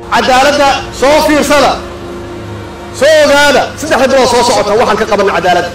cadaaladda soo fiirsada soo ogaada saddexda bilood soo socota waxaan ka qabanna cadaaladda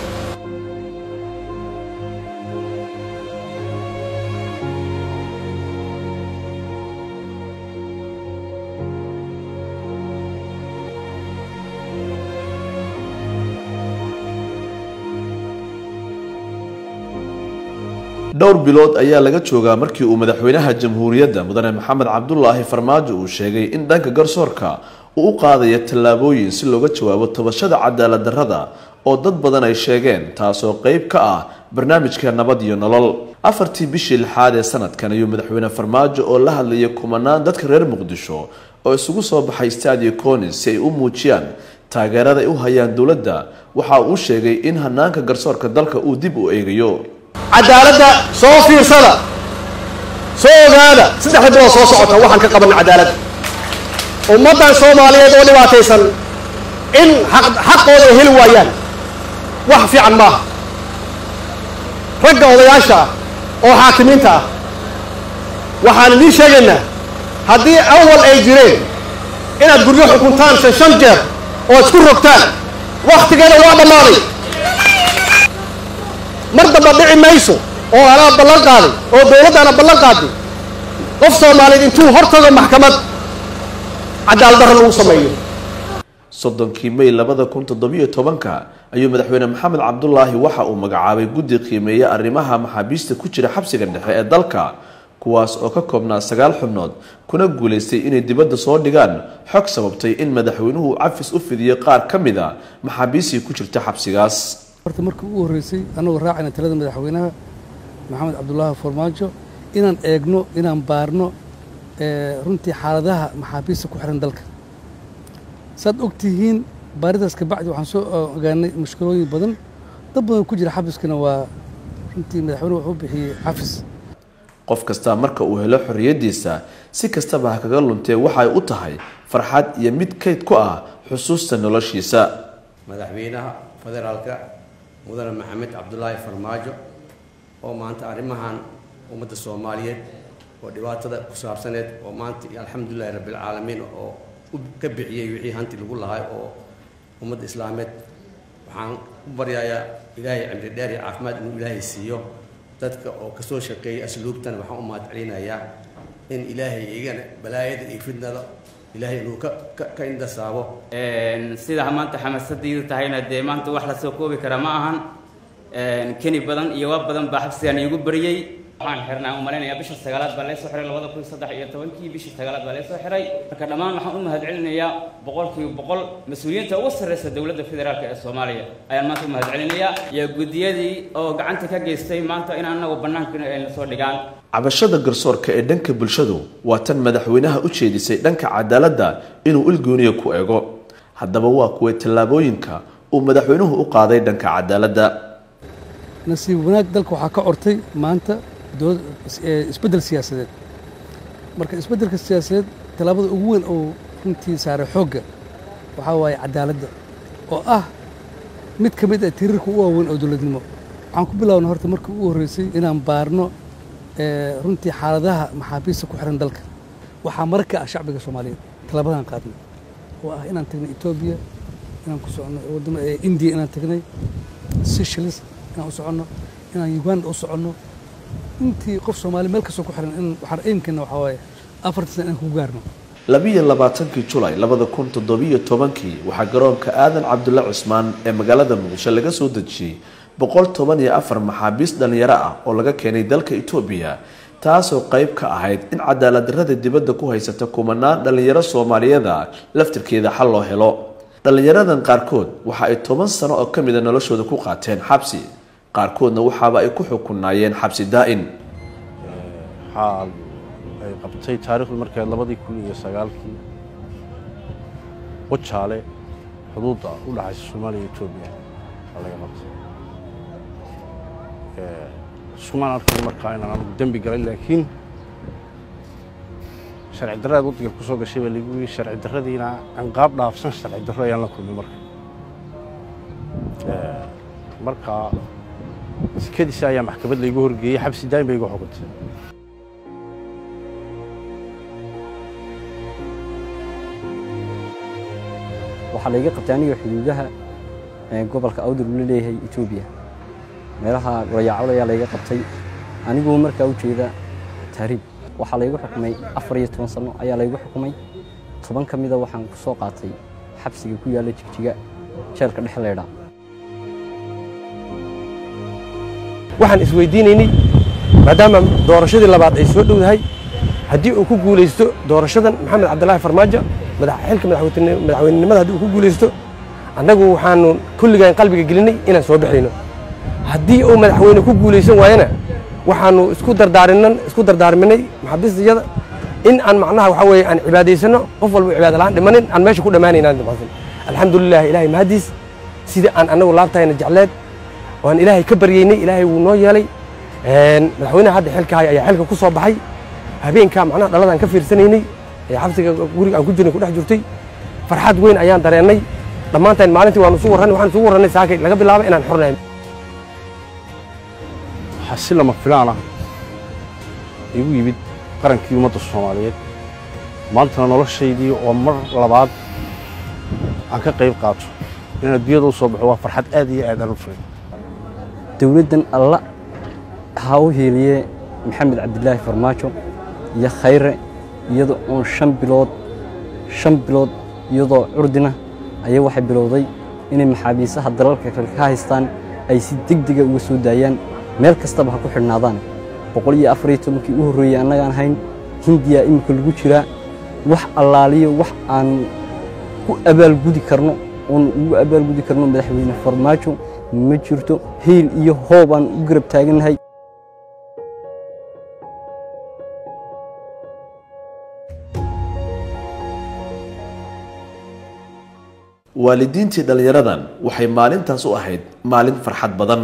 dhowr bilood ayaa laga joogaa markii uu madaxweynaha jamhuuriyadda mudane maxamed cabdulaahi farmaajo uu sheegay in dhanka garsoorka uu u qaadayo tallaabooyin si looga jawaabo tabashada cadaalad darrada oo dad badan ay sheegeen taasoo qeyb ka ah barnaamijka nabad iyo nolol afartii bishii lixaad ee sanadkan ayuu madaxweyne farmaajo oo la hadlayay kumanaan dadka reer muqdisho oo isugu soo baxay stadio conis si ay u muujiyaan taageerada ay u hayaan dowladda waxa uu sheegay in hanaanka garsoorka dalka uu dib u eegayo cadaaladda soo fiirsada soo ogaada saddexda bilood soo socota waxaan ka qabanna cadaaladda ummaddan soomaaliyeed oo dhibaataysan in xaq xaqooda ay heli waayaan wax fiican maaha ragga odayaasha ah oo xaakimiinta ah waxaan idiin sheegaynaa haddii awal ay jireen inaad guryo xukuntaan shan shan jeer oo isku rogtaan wakhtigeeda waa dhammaaday mar damba dhici mayso oo anaa ballan qaaday oo dowladdaana ballan qaaday qof soomaaliyeed intuu hortago maxkamad cadaalad darro lagu sameeyo soddonkii may labada kun toddobiyo tobanka ayuu madaxweyne maxamed cabdulaahi waxa uu magacaabay guddi qiimeeya arrimaha maxaabiista ku jira xabsiga dhexe ee dalka kuwaas oo ka koobnaa sagaal xubnood kuna guulaystay inay dibadda soo dhigaan xog sababtay in madaxweynuhu cafis u fidiyo qaar ka mid a maxaabiistii ku jirta xabsigaas horta markii ugu horreysay annagoo raacayna talada madaxweynaha maxamed cabdulaahi farmaajo inaan eegno inaan baarno runtii xaaladaha maxaabiista ku xiran dalka saad og tihiin baaridaas kabacdi waxaan soo ogaanay mushkilooyin badan dad badan ku jira xabiskana waa runtii madaxweynuhu wuxuu bixiyey cafis qof kastaa marka uu helo xorriyaddiisa si kastaba ha kaga luntee waxay u tahay farxad iyo mid kayd ku ah xusuusta noloshiisa madaxweynaha federaalka mudane maxamed cabdulaahi farmaajo oo maanta arrimahan ummadda soomaaliyeed oo dhibaatada ku saabsaneed oo maanta alxamdulilahi rabbilcaalamiin oo u ka bixiyey wixii hanti lagu lahay oo ummadda islaameed waxaan u baryayaa ilaahay cimri dheer iyo caafimaad inuu ilaahay siiyo dadka oo kasoo shaqeeyay asluubtan waxaan u mahad celinayaa in ilaahay igana balaayada iyo fidnada ilaahay inuu ka ka ka indasaabo sida maanta xamaasadiidu tahayna dee maanta wax lasoo koobi kara ma ahan keni badan iyo waa badan baa xabsigan iigu bariyey waxaan xirnaa u malaynayaa bisha sagaalaad baa laysoo xiray labada kun saddex iyo tobankii bishii sagaalaad baa laysoo xiray marka dhammaan waxaan u mahad celinayaa boqolkiiba boqol mas-uuliyiinta ugu sarreysa dowladda federaalk ee soomaaliya ayaan maanta u mahad celinayaa iyo guddiyadii oo gacanta ka geystay maanta in anagu bannaanka ayna soo dhigaan cabashada garsoorka ee dhanka bulshadu waa tan madaxweynaha u jeedisay dhanka cadaaladda inuu ilgooniya ku eego haddaba waa kuway tallaabooyinka uu madaxweynuhu u qaaday dhanka cadaaladda nasiib wanaag dalka waxaa ka cortay maanta isbeddel siyaasadeed marka isbeddelka siyaasadeed tallaabada ugu weyn oo runtii saaray xoogga waxaa waaye cadaaladda oo ah mid ka mid ah tirirka u waaweyn oo dowladnimo waxaan ku bilaabna horta markii ugu horreysay inaan baarno runtii xaaladaha maxaabiista ku xiran dalka waxaa marka ah shacbiga soomaaliyeed tallaabadaan qaadnay oo ah inaan tagnay etoobiya inaan ku soconno waddama indiya inaan tagnay seychelles inaan u soconno inaan uganda u soconno intii qof soomaali meel kastoo ku xiran in waxaan aimkana waxaa waaye afartan sana inaan ku gaarno labiyo labaatankii julay labada kun toddobiyo tobankii waxaa garoonka aadan cabdulle cusmaan ee magaalada muqdisho laga soo dejiyey boqol toban iyo afar maxaabiis dhallinyaro ah oo laga keenay dalka etoobiya taasoo qayb ka ahayd in cadaalad darrada dibadda ku haysata kumanaan dhallinyaro soomaaliyada laftirkeeda xal loo helo dhallinyaradan qaarkood waxa ay toban sano oo ka mida noloshooda ku qaateen xabsi qaarkoodna waxaaba ay ku xukunaayeen xabsi daa'in waxaa ay qabtay taarikhdu markeed labadii kun iyo sagaalkii wajaale xuduudda u dhaxaysa soomaaliya iyo etoobiya waa laga qabtay iskumaan arkan markaa inaan anugu dembi galay laakiin sharci darraad waddanka ku soo gashay baa lagu yidhi sharci darradiina anqaab dhaafsan sharci darro ayaan la kulmay marka markaa sikadiisa ayaa maxkamad laygu horgeeyey xabsi daa'im bay igu xukuntay waxaa layga qabtay aniga xuduudaha gobolka awdar uu la leeyahay etoobiya meelaha gorayaacol ayaa layga qabtay anigoo markaa u jeeda tahriib waxaa laygu xukumay afar iyo toban sano ayaa laygu xukumay toban ka mida waxaan ku soo qaatay xabsiga ku yaalla jigjiga jeelka dhexleydha waxaan isweydiinaynay maadaama doorashadii labaad ay soo dhowdahay haddii uu ku guulaysto doorashadan maxamed cabdilaahi farmaajo xilka madaxweynenimada haddii uu ku guulaysto annagu waxaanu kulligaan qalbiga gelinay inaan soo baxayno haddii uu madaxweyne ku guulaysan waayana waxaanu isku dardaarinnan isku dardaarminay maxabiistayada in aan macnaha waxaa weeye aan cibaadaysano qof walba cibaada la'aan dhimanin aan meesha ku dhammaanaynaan dhimaasan alxamdulilah ilaahay mahadiis sidii aan annagu laabtahayna jecleed waan ilaahay ka baryeynay ilaahay wuu noo yeelay madaxweynaha hadda xilka haya ayaa xilka ku soo baxay habeenkaa macnaha dhaladaan ka fiirsanaynay ee xabsiga guriga aan ku jirnay ku dhex jirtay farxad weyn ayaan dareennay dhammaanteen maalintii waanu isu warrannay waxaan isugu warrannay saakay laga bilaabay inaan xornahay waxaa si lama filaan ah igu yimid qarankii ummadda soomaaliyeed maantana noloshaydii oo mar labaad aan ka qayb qaato inaan adduunyada u soo baxo waa farxad aad iyo aad aan u furay dowladdan alla ha u hiiliye maxamed cabdilaahi farmaajo iyo khayre iyadoo oon shan bilood shan bilood iyadoo curdina ayay waxay bilowday inay maxaabiisaha dalalka kale ka haystaan ay si degdega uga soo daayaan meel kastaba ha ku xidhnaadaan boqol iyo afar iyo tobankii u horreeyey annagaan hayn hindiya iminka lagu jiraa wax allaaliyo wax aan ku abaalgudi karno oon ugu abaalgudi karno madaxweyne farmaajo ma jirto hiil iyo hoob aan u garab taagannahay waalidiintii dhallinyaradan waxay maalintaas u ahayd maalin farxad badan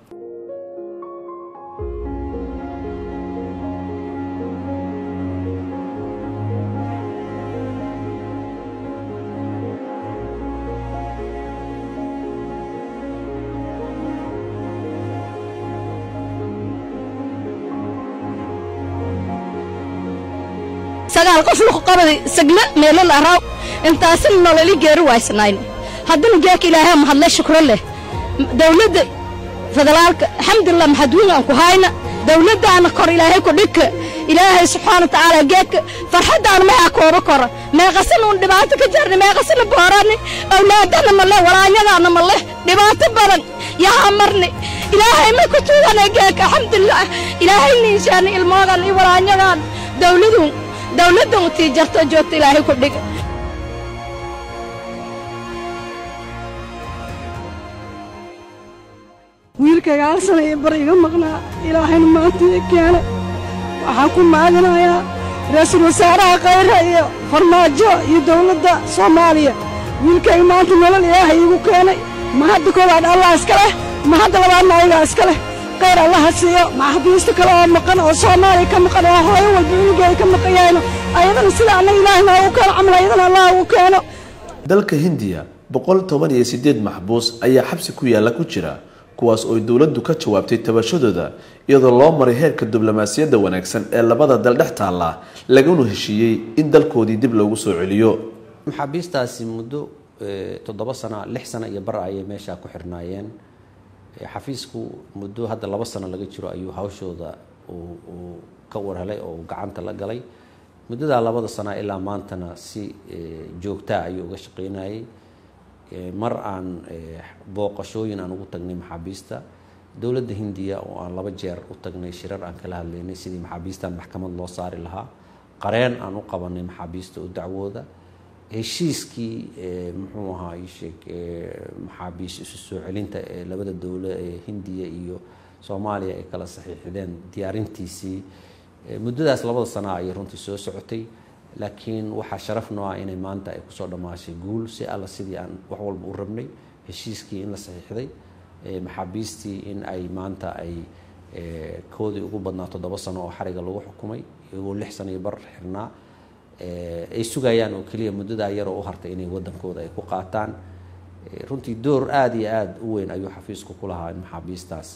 sagaal qof lagu qabaday sagle meelo la araaw intaasina nololi geeri waysnayno haddana geeka ilaahay mahadle shukro leh dawladda federaalka alxamdulilah maxadwiin aan ku hayna dawladdaana kor ilaahay ku dhigka ilaahay subxaana wa tacaala geedka farxaddaana mayaa kooba kora meeqasina uun dhibaato ka jarni meeqasina boorani awlaadana ma leh walaanyadaana ma leh dhibaato badan yahaa marni ilaahay ma ku tuugana geedka alxamdulilah ilaahay niishaani ilmoogan iyo walaanyadan dawladu dawladdan u tii jarto joogta ilaahay ku dhiga wiilkayga hal sana iyo bar iga maqnaa ilaahayna maanta ii keenay waxaan ku maadinayaa ra-iisul wasaaraha khayra iyo farmaajo iyo dawladda soomaaliya wiilkayga maanta nolol ilaahay iigu keenay ma hadda koowaad allah iska leh ma hadda labaadna ayagaa iska leh khayr allaha siiyo maxabiista kale oo maqan oo soomaaliya ka maqan oo hooyo walba cunugeeda ka maqan yahayno ayadana sida annaga ilaahay noogu keeno camal ayadana allah ugu keeno dalka hindiya boqol toban iyo sideed maxbuus ayaa xabsi ku yaalla ku jira kuwaas oo dowladdu ka jawaabtay tabashadooda iyadoo loo maray heerka diblomaasiyadda wanaagsan ee labada dal dhex taalla laguna heshiiyey in dalkoodii dib loogu soo celiyo maxaabiistaasi muddo toddoba sana lix sana iyo bar ayay meeshaa ku xirnaayeen xafiisku muddo hadda laba sano laga jiro ayuu hawshooda uu ka warhelay oo uu gacanta la galay muddadaa labada sana ilaa maantana si joogtaa ayuu uga shaqaynayay mar aan booqashooyin aan ugu tagnay maxaabiista dowladda hindiya oo aan laba jeer u tagnay shirar aan kala hadlaynay sidii maxaabiistan maxkamad loo saari lahaa qareen aan u qabanay maxaabiista u dacwooda heshiiskii muxuu ahaa isheeg maxaabiis isu soo celinta ee labada dowlo ee hindiya iyo soomaaliya ay kala saxiixdeen diyaarintiisii muddadaas labada sana ayay runtii soo socotay laakiin waxaa sharaf noo ah inay maanta ay kusoo dhammaashay guul si alla sidii aan wax walba u rabnay heshiiskii in la saxiixday maxaabiistii in ay maanta ay koodii ugu badnaa toddoba sano oo xariga lagu xukumay iyagoo lix sano iyo bar xirnaa ay sugayaan oo keliya muddadaa yaroo u hartay inay waddankooda ay ku qaataan runtii door aada iyo aada u weyn ayuu xafiisku ku lahaa in maxaabiistaas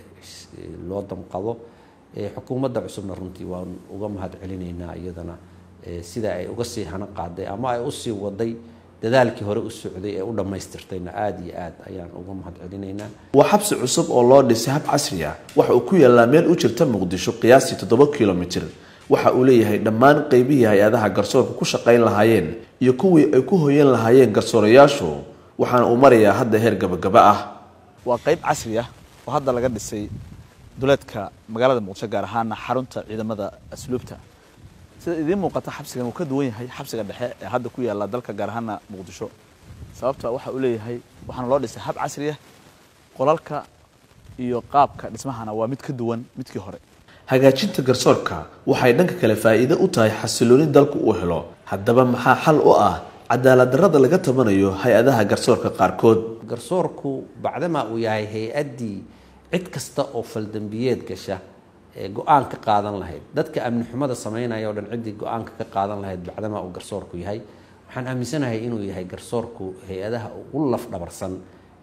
loo damqado xukuumadda cusubna runtii waan uga mahad celinaynaa iyadana sida ay uga sii hana qaaday ama ay usii waday dadaalkii hore u socday ee u dhammaystirtayna aada iyo aad ayaan uga mahad celinaynaa waa xabsi cusub oo loo dhisay hab casri ah waxa uu ku yaallaa meel u jirta muqdisho qiyaastii toddoba kilomitir waxa uu leeyahay dhammaan qeybihii hay-adaha garsoorka ku shaqayn lahaayeen iyo kuwii ay ku hoyan lahaayeen garsoorayaashu waxaana uu marayaa hadda heer gabagaba ah waa qayb casri ah oo hadda laga dhisay duleedka magaalada muqdisho gaar ahaana xarunta ciidamada asluubta sida idiin muuqata xabsigan uu ka duwan yahay xabsiga dhexe ee hadda ku yaalla dalka gaar ahaana muqdisho sababta waxa uu leeyahay waxaana loo dhisay hab casri ah qolalka iyo qaabka dhismahana waa mid ka duwan midkii hore hagaajinta garsoorka waxay dhanka kale faa'iido u tahay xasilooni dalku uu helo haddaba maxaa xal u ah cadaalad darrada laga tabanayo hay-adaha garsoorka qaarkood garsoorku bacdamaa uu yahay hay-addii cid kasta oo faldambiyeed gasha ee go-aan ka qaadan lahayd dadka amni xumada sameynaya o dhan ciddii go-aanka ka qaadan lahayd bacdamaa uu garsoorku yahay waxaan aaminsanahay inuu yahay garsoorku hay-adaha ugu lafdhabarsan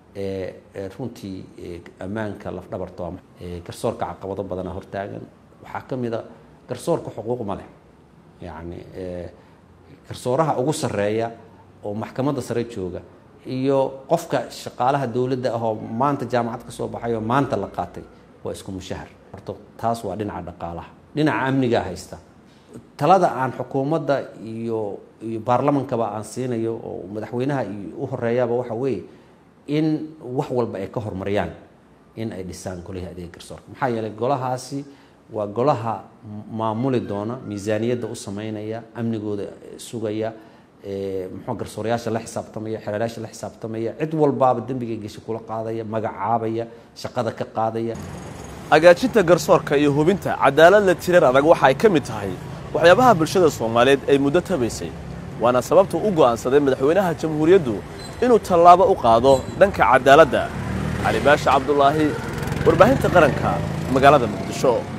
ee runtii ammaanka lafdhabarta garsoorka caqabado badana hortaagan waxaa ka mid a garsoorka xuquuq ma leh yacni garsooraha ugu sarreeya oo maxkamadda sare jooga iyo qofka shaqaalaha dowladda ahoo maanta jaamacad ka soo baxay oo maanta la qaatay waa isku mushahar horta taas waa dhinaca dhaqaalaha dhinaca amnigaa haysta talada aan xukuumadda iyo iyo baarlamankaba aan siinayo oo madaxweynaha u horeeyaba waxa weeye in wax walba ay ka horumariyaan in ay dhisaan golihii adeega garsoorka maxaa yeelay golahaasi waa golaha maamuli doona miisaaniyadda u sameynaya amnigooda sugaya muxuu garsoorayaasha la xisaabtamaya xereerayaasha la xisaabtamaya cid walbaaba dembiga gesha kula qaadaya magacaabaya shaqada ka qaadaya hagaajinta garsoorka iyo hubinta cadaalad la tirar adag waxa ay ka mid tahay waxyaabaha bulshada soomaaliyeed ay muddo tabaysay waana sababta u go'aansaday madaxweynaha jamhuuriyaddu inuu tallaabo u qaado dhanka cadaaladda cali baasha cabdulaahi warbaahinta qaranka magaalada muqdisho